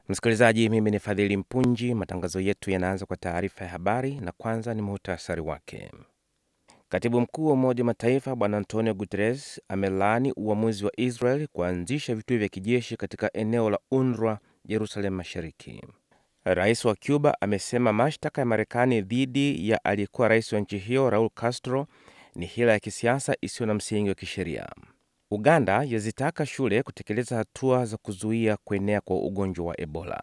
Msikilizaji, mimi ni Fadhili Mpunji. Matangazo yetu yanaanza kwa taarifa ya habari, na kwanza ni muhtasari wake. Katibu mkuu wa Umoja wa Mataifa Bwana Antonio Guterres amelaani uamuzi wa Israel kuanzisha vituo vya kijeshi katika eneo la UNRWA Jerusalem Mashariki. Rais wa Cuba amesema mashtaka ya Marekani dhidi ya aliyekuwa rais wa nchi hiyo Raul Castro ni hila ya kisiasa isiyo na msingi wa kisheria. Uganda yazitaka shule kutekeleza hatua za kuzuia kuenea kwa ugonjwa wa Ebola.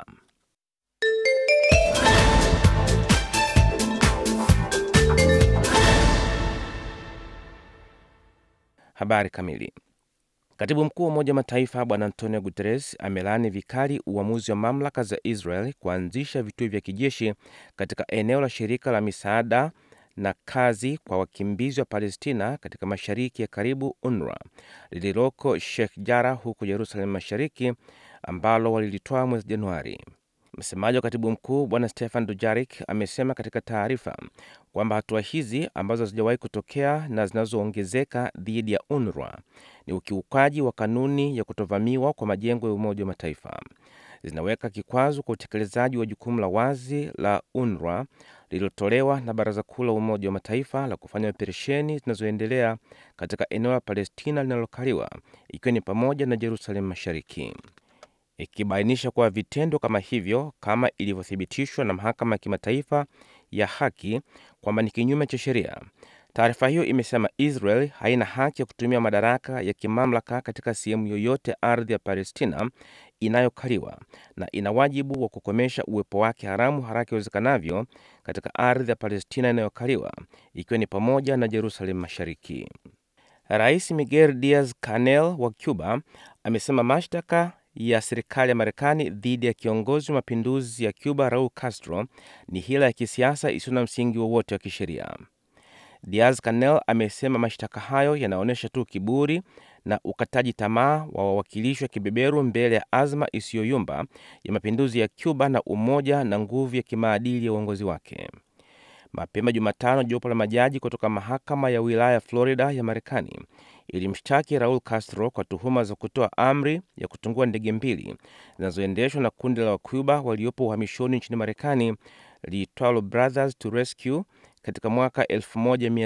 Habari kamili. Katibu mkuu wa Umoja wa Mataifa Bwana Antonio Guterres amelaani vikali uamuzi wa mamlaka za Israel kuanzisha vituo vya kijeshi katika eneo la shirika la misaada na kazi kwa wakimbizi wa Palestina katika mashariki ya karibu UNRWA lililoko Sheikh Jarrah huko Jerusalem Mashariki, ambalo walilitoa mwezi Januari. Msemaji wa katibu mkuu Bwana Stefan Dujarik amesema katika taarifa kwamba hatua hizi ambazo hazijawahi kutokea na zinazoongezeka dhidi ya UNRWA ni ukiukaji wa kanuni ya kutovamiwa kwa majengo ya Umoja wa Mataifa, zinaweka kikwazo kwa utekelezaji wa jukumu la wazi la UNRWA lililotolewa na Baraza Kuu la Umoja wa Mataifa la kufanya operesheni zinazoendelea katika eneo la Palestina linalokaliwa ikiwa ni pamoja na Jerusalem Mashariki, ikibainisha kuwa vitendo kama hivyo, kama ilivyothibitishwa na Mahakama ya Kimataifa ya Haki kwamba ni kinyume cha sheria. Taarifa hiyo imesema Israel haina haki ya kutumia madaraka ya kimamlaka katika sehemu yoyote ardhi ya Palestina inayokaliwa na ina wajibu wa kukomesha uwepo wake haramu haraka iwezekanavyo katika ardhi ya Palestina inayokaliwa ikiwa ni pamoja na Jerusalem Mashariki. Rais Miguel Diaz Canel wa Cuba amesema mashtaka ya serikali ya Marekani dhidi ya kiongozi wa mapinduzi ya Cuba Raul Castro ni hila ya kisiasa isiyo na msingi wowote wa, wa kisheria. Diaz Canel amesema mashtaka hayo yanaonyesha tu kiburi na ukataji tamaa wa wawakilishi wa kibeberu mbele ya azma isiyoyumba ya mapinduzi ya Cuba na umoja na nguvu ya kimaadili ya uongozi wake. Mapema Jumatano, jopo la majaji kutoka mahakama ya wilaya Florida ya Marekani ilimshtaki Raul Castro kwa tuhuma za kutoa amri ya kutungua ndege mbili zinazoendeshwa na kundi la Wacuba waliopo uhamishoni nchini Marekani liitwalo Brothers to Rescue katika mwaka